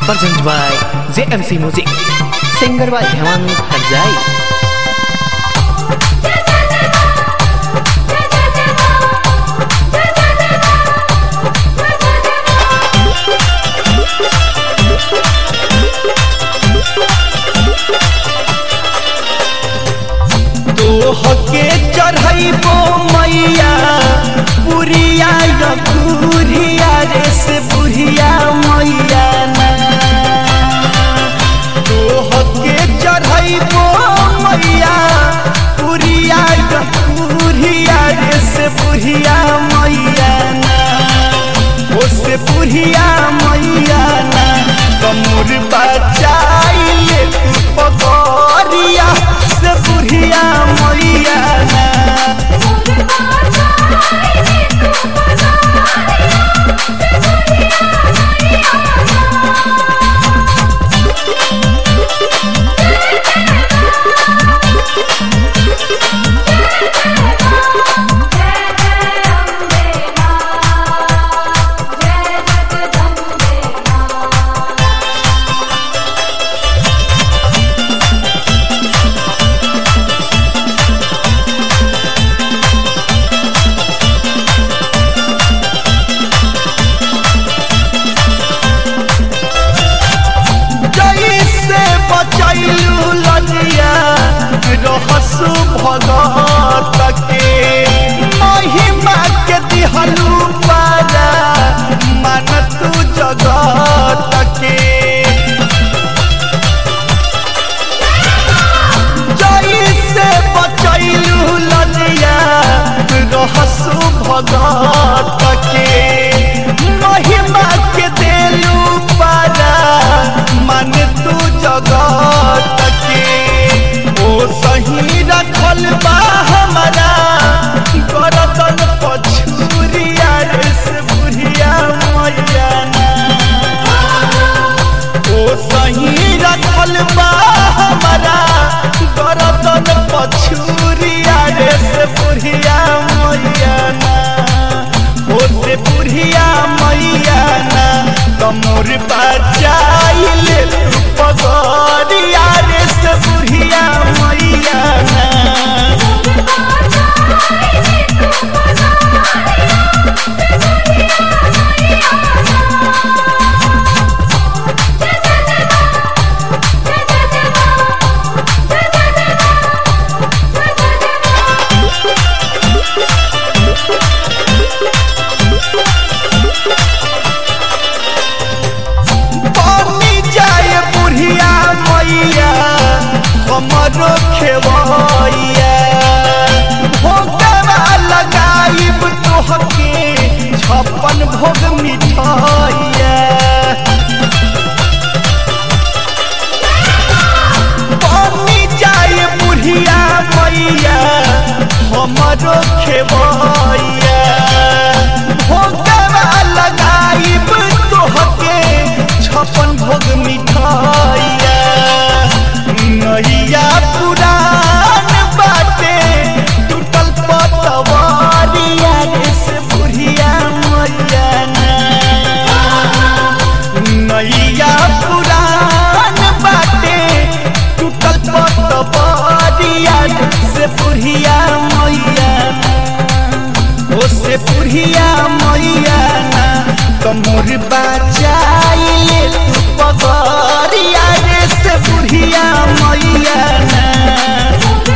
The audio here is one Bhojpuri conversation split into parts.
Presented by JMC Music. Singer by Hemant Harzai. तोहके चढ़ैबो मैया पुरिया या बुढ़िया रे से बुढ़िया मैया ना तोहके चढ़ैबो मैया पुरिया या बुढ़िया रे से बुढ़िया मैया ना ओ से बुढ़िया मैया ना कमर बचाइले तू पगरिया से बुढ़िया मैया ना जैसे बचैलू लजिया रहसु भगत के महिमा के दिहलू पारा मन तू जगत के जैसे बचैलू लजिया रहसु भगत के महिमा के देलू पारा मन तू जगत के ओ सही रखल बा हमारा गरदन पछुरिया रे से बुढ़िया मैया ना ओ सही रखल बा हमारा गरदन पछुरिया रे से बुढ़िया मैया ना ओ से बुढ़िया मैया ना कमर बचाइले तू पगरिया रे से बुढ़िया मैया ना बनी जाए बुढ़िया मैया हमरो खेवैया भोगवा लगाइब तोहके छप्पन भोग मिठाइया बनी जाए बुढ़िया मैया हमरो खेवैया भोगवा लगाइब तोहके छप्पन भोग मिठाइया नैया पुरान बाटे टूटल पतवारिया रे से बुढ़िया मैया ना नैया पुरान बाटे टूटल पतवारिया रे से बुढ़िया मैया ना ओ से बुढ़िया मैया ना कमर बचाइले तू पगरिया रे से बुढ़िया मैया ना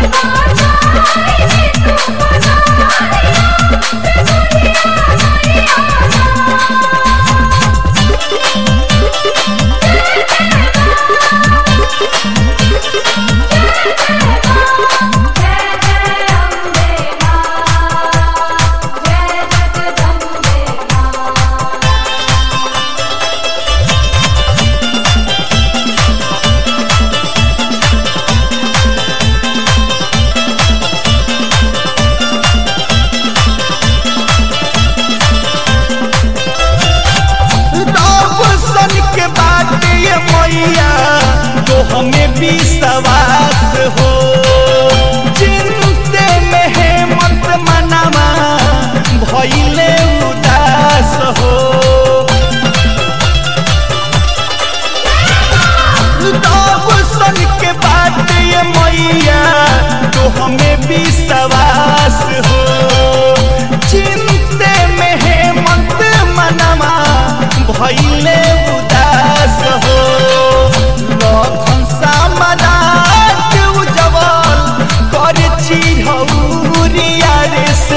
रब सन के बाटे ये मैया तो हमें विश्वास हो चिंते में है मत मनावा भइले उदास हो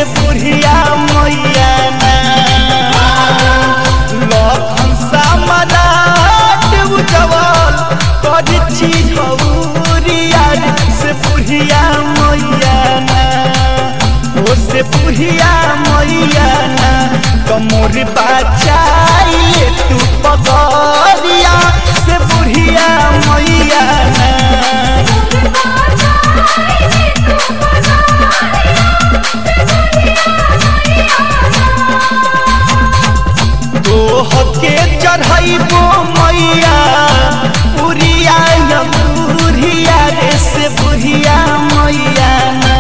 से बुढ़िया मैया ना लखन सामराट उजवल कर चीज हौरिया से बुढ़िया मैया ना ओ से बुढ़िया मैया ना कमोर बचाइए तू पगरिया से बुढ़िया मैया ना तोह के चढ़ैबो मैया उरिया न बुढ़िया रे से बुढ़िया मैया ना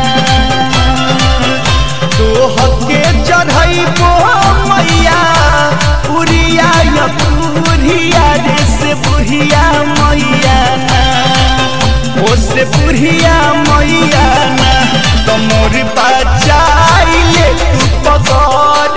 तोह के चढ़ैबो मैया उरिया न बुढ़िया रे से बुढ़िया मैया ना ओ से बुढ़िया मैया ना तमोर बचाइले तू पगड़